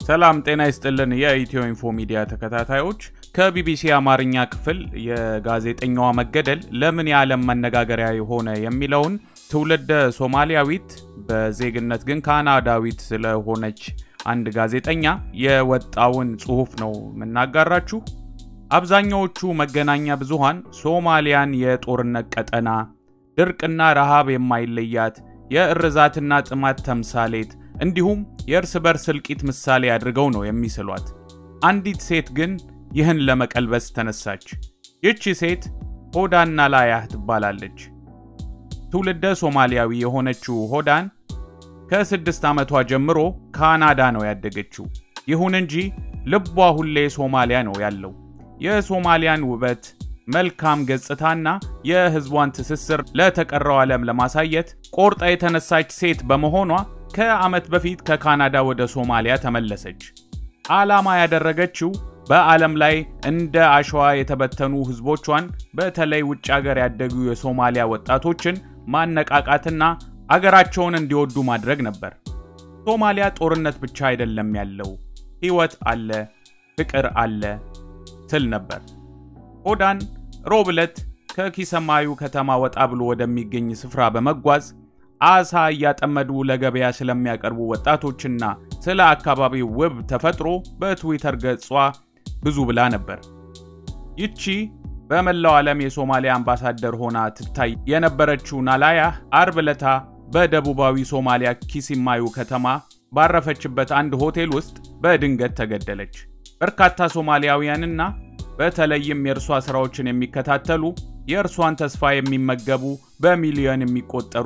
ሰላም ጤና ይስጥልን። የኢትዮ ኢንፎ ሚዲያ ተከታታዮች ከቢቢሲ አማርኛ ክፍል የጋዜጠኛዋ መገደል ለምን የዓለም መነጋገሪያ የሆነ የሚለውን ትውልደ ሶማሊያዊት በዜግነት ግን ካናዳዊት ስለሆነች አንድ ጋዜጠኛ የወጣውን ጽሑፍ ነው የምናጋራችሁ። አብዛኛዎቹ መገናኛ ብዙሃን ሶማሊያን የጦርነት ቀጠና፣ ድርቅና ረሃብ የማይለያት የእርዛትና ጥማት ተምሳሌት እንዲሁም የእርስ በርስ እልቂት ምሳሌ አድርገው ነው የሚስሏት። አንዲት ሴት ግን ይህን ለመቀልበስ ተነሳች። ይህቺ ሴት ሆዳን ናላያህ ትባላለች። ትውልደ ሶማሊያዊ የሆነችው ሆዳን ከስድስት ዓመቷ ጀምሮ ካናዳ ነው ያደገችው። ይሁን እንጂ ልቧ ሁሌ ሶማሊያ ነው ያለው። የሶማሊያን ውበት፣ መልካም ገጽታና የሕዝቧን ትስስር ለተቀረው ዓለም ለማሳየት ቆርጣ የተነሳች ሴት በመሆኗ ከዓመት በፊት ከካናዳ ወደ ሶማሊያ ተመለሰች። ዓላማ ያደረገችው በዓለም ላይ እንደ አሸዋ የተበተኑ ሕዝቦቿን በተለይ ውጭ አገር ያደጉ የሶማሊያ ወጣቶችን ማነቃቃትና አገራቸውን እንዲወዱ ማድረግ ነበር። ሶማሊያ ጦርነት ብቻ አይደለም ያለው፣ ሕይወት አለ፣ ፍቅር አለ ትል ነበር። ሆዳን ሮብ ዕለት ከኪሰማዩ ከተማ ወጣ ብሎ ወደሚገኝ ስፍራ በመጓዝ አሳ እያጠመዱ ለገበያ ስለሚያቀርቡ ወጣቶችና ስለ አካባቢው ውብ ተፈጥሮ በትዊተር ገጿ ብዙ ብላ ነበር። ይቺ በመላው ዓለም የሶማሊያ አምባሳደር ሆና ትታይ የነበረችው ናላያህ አርብ ዕለታ በደቡባዊ ሶማሊያ ኪሲማዩ ከተማ ባረፈችበት አንድ ሆቴል ውስጥ በድንገት ተገደለች። በርካታ ሶማሊያውያንና በተለይም የእርሷ ሥራዎችን የሚከታተሉ የእርሷን ተስፋ የሚመገቡ በሚሊዮን የሚቆጠሩ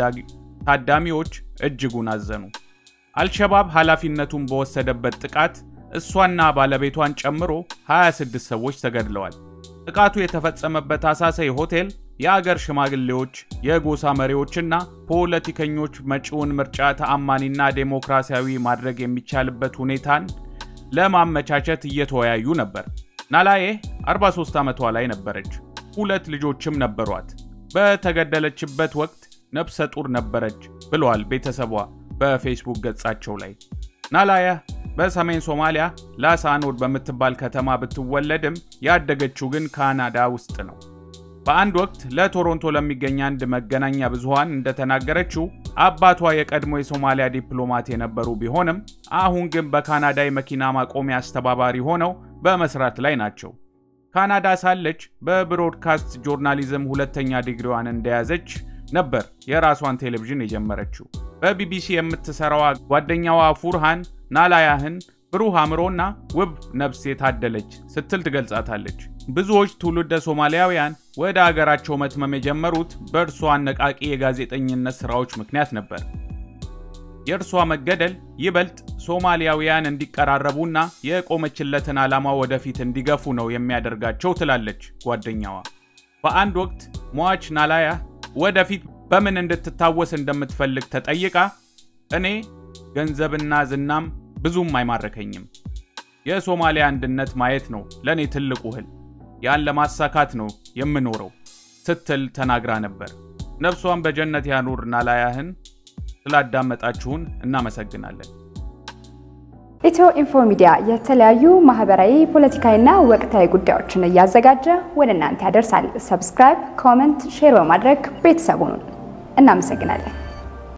ታዳሚዎች እጅጉን አዘኑ። አልሸባብ ኃላፊነቱን በወሰደበት ጥቃት እሷና ባለቤቷን ጨምሮ 26 ሰዎች ተገድለዋል። ጥቃቱ የተፈጸመበት አሳሳይ ሆቴል የአገር ሽማግሌዎች፣ የጎሳ መሪዎችና ፖለቲከኞች መጪውን ምርጫ ተአማኒና ዴሞክራሲያዊ ማድረግ የሚቻልበት ሁኔታን ለማመቻቸት እየተወያዩ ነበር። ናላዬ 43 ዓመቷ ላይ ነበረች። ሁለት ልጆችም ነበሯት። በተገደለችበት ወቅት ነፍሰ ጡር ነበረች ብለዋል ቤተሰቧ በፌስቡክ ገጻቸው ላይ። ናላያ በሰሜን ሶማሊያ ላሳኖድ በምትባል ከተማ ብትወለድም ያደገችው ግን ካናዳ ውስጥ ነው። በአንድ ወቅት ለቶሮንቶ ለሚገኝ አንድ መገናኛ ብዙሃን እንደተናገረችው አባቷ የቀድሞ የሶማሊያ ዲፕሎማት የነበሩ ቢሆንም አሁን ግን በካናዳ የመኪና ማቆሚያ አስተባባሪ ሆነው በመስራት ላይ ናቸው። ካናዳ ሳለች በብሮድካስት ጆርናሊዝም ሁለተኛ ዲግሪዋን እንደያዘች ነበር የራሷን ቴሌቪዥን የጀመረችው። በቢቢሲ የምትሰራዋ ጓደኛዋ ፉርሃን ናላያህን ብሩህ አእምሮና ውብ ነፍስ የታደለች ስትል ትገልጻታለች። ብዙዎች ትውልደ ሶማሊያውያን ወደ አገራቸው መትመም የጀመሩት በእርሷ አነቃቂ የጋዜጠኝነት ሥራዎች ምክንያት ነበር። የእርሷ መገደል ይበልጥ ሶማሊያውያን እንዲቀራረቡና የቆመችለትን ዓላማ ወደፊት እንዲገፉ ነው የሚያደርጋቸው ትላለች ጓደኛዋ። በአንድ ወቅት ሟች ናላያ ወደፊት በምን እንድትታወስ እንደምትፈልግ ተጠይቃ እኔ ገንዘብና ዝናም ብዙም አይማረከኝም፣ የሶማሊያ አንድነት ማየት ነው ለእኔ ትልቁ ህል፣ ያን ለማሳካት ነው የምኖረው ስትል ተናግራ ነበር። ነፍሷን በጀነት ያኑር ናላያህን። ስላዳመጣችሁን እናመሰግናለን። ኢትዮ ኢንፎ ሚዲያ የተለያዩ ማህበራዊ፣ ፖለቲካዊና ወቅታዊ ጉዳዮችን እያዘጋጀ ወደ እናንተ ያደርሳል። ሰብስክራይብ፣ ኮመንት፣ ሼር በማድረግ ቤተሰቡን እናመሰግናለን።